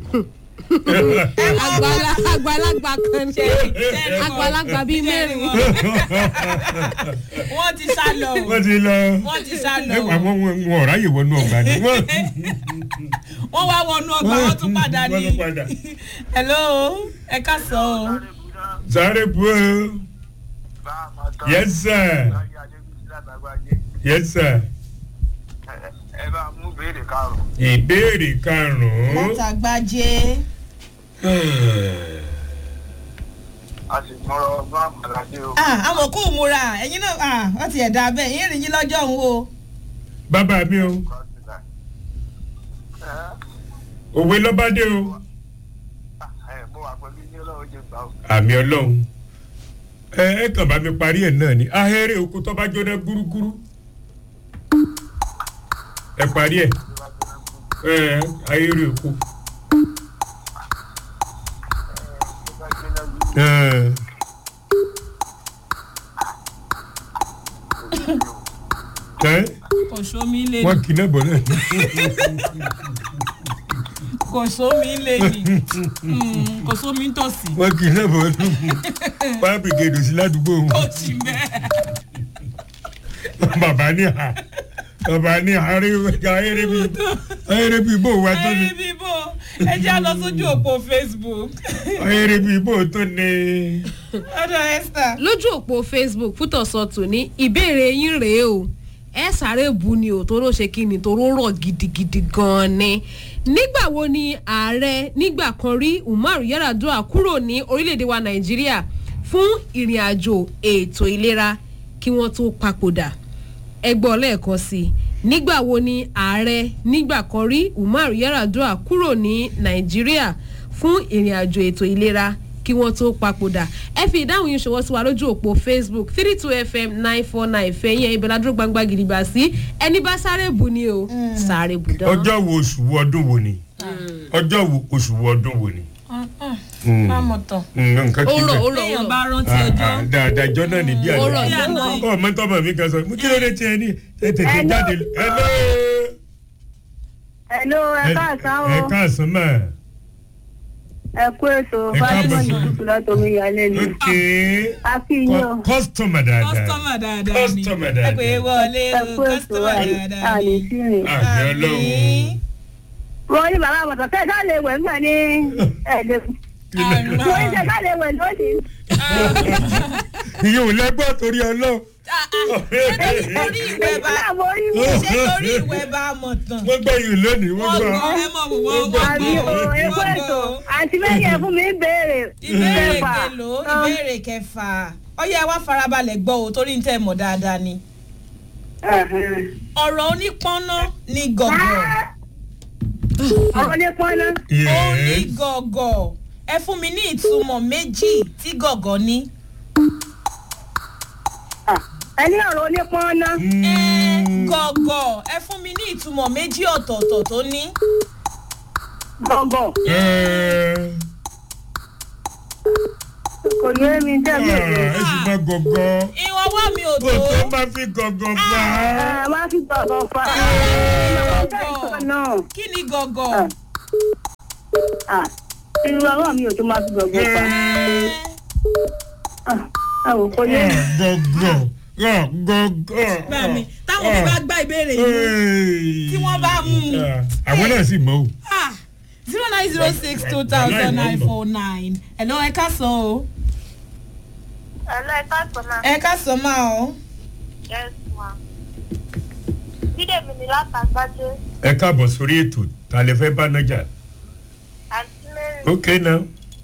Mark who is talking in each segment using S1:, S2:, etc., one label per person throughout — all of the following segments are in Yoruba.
S1: Àgbàlá- àgbàlagbà kan ní àgbàlagbà bíi mẹ́rin.
S2: wọ́n ti sá lọ o.
S3: wọ́n ti lọ
S2: wọ́n ti sá lọ
S3: ẹ
S2: o.
S3: wà wọ́n wọn wọn ọ̀rá yìí wọnú ọgbà ni wọ́n
S2: wọ́n wá wọnú ọgbà wọ́n tún padà ní.
S3: wọ́n tún padà.
S2: hello ẹ ká sọ o.
S3: sáré bu o yes sir yes sir
S4: ẹ bá mú béèrè karùn-ún.
S3: ìbéèrè karùn-ún.
S2: látàgbájé.
S4: a sì mọ̀rọ̀ ọgbọ́n àmàlàdé o.
S2: àmọ̀ kó o múra ẹ̀yin náà ah, wọ́n ti ẹ̀dá bẹ́ẹ̀ yín rìn yín lọ́jọ́ òun o.
S3: bàbá mi o òwe lọ́bàdé o
S4: ẹ mo wà pẹ̀lú ilé ọlọ́run jẹ gbà o.
S3: àmì ọlọ́run ẹ ẹ kàn bá mi parí ẹ̀ náà ni ahẹ́rẹ́ oko tó bá jóná gúrúgúrú ẹ parí ẹ̀ ẹ ahẹ́rẹ́ oko. ẹ ẹ
S2: kò sómi lé
S3: wọ́n
S2: ní
S3: kì í náà bọ̀ náà.
S2: kò sómi lé ní Mm, kò sómi tòsí.
S3: wọ́n kì í náà bọ̀ náà. fire brigade ò sí ládùúgbò wọn.
S2: ó ti bẹ́ẹ̀.
S3: bàbá ní ha bàbá ní ahẹ́rẹ́ bí ahẹ́rẹ́ bí bò wá tó ní
S2: ẹyin bíbó ẹ já lọ sójú òpó facebook.
S3: ahẹ́rẹ́ bí bò tó ní.
S2: ọ̀dọ̀ esther.
S1: lójú òpó facebook fútọ̀sọ̀tù ní ìbéèrè yín rèé o ẹ sáré bu ni o toró ṣe kí ni toró rọ̀ gidigidi gan-an ni nígbà wo ni ààrẹ nígbà kan rí umar yaradua kúrò ní orílẹ̀-èdè wa nàìjíríà fún ìrìn àjò ètò ìlera kí wọ́n tó papòdà ẹgbọ́n lẹ́ẹ̀kan sí i nígbà wo ni ààrẹ nígbà kan rí umar yaradua kúrò ní nàìjíríà fún ìrìn àjò ètò ìlera kí wọ́n tó papòdà ẹ fi ìdáhùn yín ṣọwọ́ sí wa lójú òpó facebook three two fm nine four nine fẹ̀yìn ibẹ̀ ládùúgbò gbangba gidigba sí ẹni bá sáré bù ni o sáré bù dán.
S3: ọjọ́ wo oṣù wo ọdún wo ni ọjọ́ wo oṣù wo ọdún wo ni.
S2: máa tán.
S3: Mm, nǹkan
S1: ó
S3: kí
S1: rọ̀ ó
S3: bẹ́ẹ̀.
S1: rọ̀ ó
S2: téèyàn
S1: rọ̀
S2: bá rántí
S3: Ah,
S2: ọjọ́.
S3: ah, dáadáa ìjọ náà ní bí
S1: Ó rọ̀
S3: àná.
S2: bí àná yìí.
S3: ọ mọ́tọ́mọ̀ mi kan sọ mo kí ló dé tiẹ̀ ní ẹ tètè
S5: Hello.
S3: jáde. Hello.
S5: Hello, ẹ káàsán o.
S3: ẹ káàsán mà.
S5: Ẹ kú ètò
S3: Ẹ káàbọ̀
S5: Fátímọ̀ ní
S3: sí.
S5: Tútù látọmí ìyálé ni.
S3: ok
S5: A kí yín o.
S3: kọ́sítọ́mà dáadáa.
S2: kọ́sítọ́mà dáadáa ni
S3: Customer
S2: ẹ
S3: dáadáa.
S2: pè é wọlé
S5: Ẹ
S2: o
S5: kú ètò
S2: kọ́sítọ́mà dáadáa
S5: àlè
S2: ni.
S5: sí rìn.
S3: àmì ọlọ́run.
S5: Wọ́n ní bàbá àmọ̀tọ̀ tẹ́ ẹ ká lè wẹ̀ nígbà ní ẹ̀ẹ́dẹ̀.
S2: Àmì.
S5: Wọ́n ní tẹ́ ẹ ká lè wẹ̀ lónìí.
S3: ìyẹn ò lẹ́gbọ́ torí ọlọ́run.
S2: ṣé torí ìwẹ̀ bá
S5: Ìgbà mo rí mi.
S2: ṣé torí ìwẹ̀ bá mọ̀ tán.
S3: wọ́n gbọ́ yìí lónìí wọ́n
S2: wọ́n
S3: gbọ́.
S2: gbọ́ ẹ mọ̀ wò wọ́n
S3: gbọ́.
S2: wọ́n
S5: Àbí o,
S2: gbọ́
S5: ẹ kú
S2: wọ́n
S5: ètò.
S2: gbọ́.
S5: Àǹtí méjì ẹ fún mi ń béèrè.
S2: ìbéèrè
S5: Kẹfà.
S2: kelo ìbéèrè kẹfà ọyẹ wa farabalẹ̀ gbọ́ o torí ń tẹ́ mọ̀ dáadáa ni.
S5: Ẹ̀hẹ̀n.
S2: ọ̀rọ̀ onípọ́nná ni gọ̀gọ̀
S5: Ọ̀rọ̀ ní pọ́nná.
S2: ó ní
S3: Yes.
S2: gọ̀gọ̀ ẹ fún mi ní ìtumọ̀ méjì tí gọ̀gọ̀ ní.
S5: Ẹ ní ọ̀rọ̀ ní pọ́nná.
S2: ẹ
S3: Mm.
S2: gọ̀gọ̀ ẹ fún mi ní ìtumọ̀ méjì ọ̀tọ̀ọ̀tọ̀ tó ní.
S5: Gọ̀gọ̀.
S3: Ẹ
S5: Kò ní èmi tẹ́ mi ò lè.
S3: ẹ sì máa gọ̀gọ̀.
S2: ìwọ̀n wá mi ò
S3: o
S2: tó.
S3: tó máa fi gọ̀gọ̀ fà á.
S5: Ẹ wá fi gọ̀gọ̀ fa. Náà.
S2: kí ni gọ̀gọ̀.
S5: Ah, irú ọwọ́ mi ò tó máa fi gọ̀gọ̀ fa.
S2: ẹ
S5: Ẹ wò kó yé mi.
S3: gọ̀gọ̀ gọ̀gọ̀.
S2: gbà mí táwọn mi bá gbá ìbéèrè yìí
S3: tí
S2: wọ́n bá mú un.
S3: àwọn náà sì mọ̀ o.
S2: zero nine zero six two thousand nine four nine hello ẹ ká sọ o
S6: Hello, ẹ káàsán máa.
S2: ẹ ká sọ máa o.
S6: Yes, ma. Bídèmí ni látàgbájé.
S3: ẹ káàbọ̀ sórí ètò ta lè fẹ́ bá nájà.
S6: Àǹtí Mary.
S3: ok now.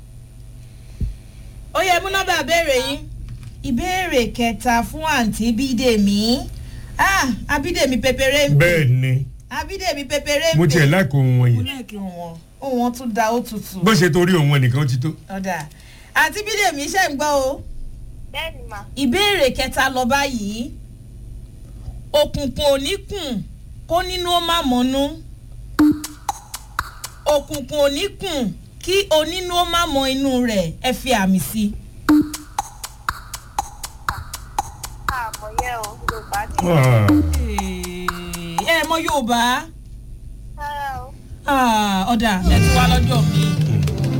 S2: ó yẹ mú nọ́mbà béèrè yín ìbéèrè kẹta fún àǹtí bídèmí ah abídèmí pépéré ń
S3: bẹ́ẹ̀ ni
S2: abídèmí pépéré ń
S3: mo tiẹ̀ láìkó ohun
S2: mo
S3: wọ̀nyí.
S2: lẹ́ẹ̀kì wọn ohun wọn tún da ó tutù
S3: bó ṣe torí òun nìkan ó ti tó.
S2: ọ̀dà àǹtí bídèmí ṣe ń gbọ́ o
S6: Bẹ́ẹ̀ni mà.
S2: ìbéèrè kẹta lọ báyìí òkùnkùn ò ní kùn kó nínú ó má mọ́nú òkùnkùn ò ní kùn kí onínú ó má mọ inú rẹ̀ ẹ fi àmì sí i.
S6: Àmọ̀ yẹ o, Yorùbá ní.
S3: Ah,
S2: ẹ mọ yorùbá
S6: Rárá o.
S2: Ah, ọ̀dà ẹ tún wá lọ́jọ́ mi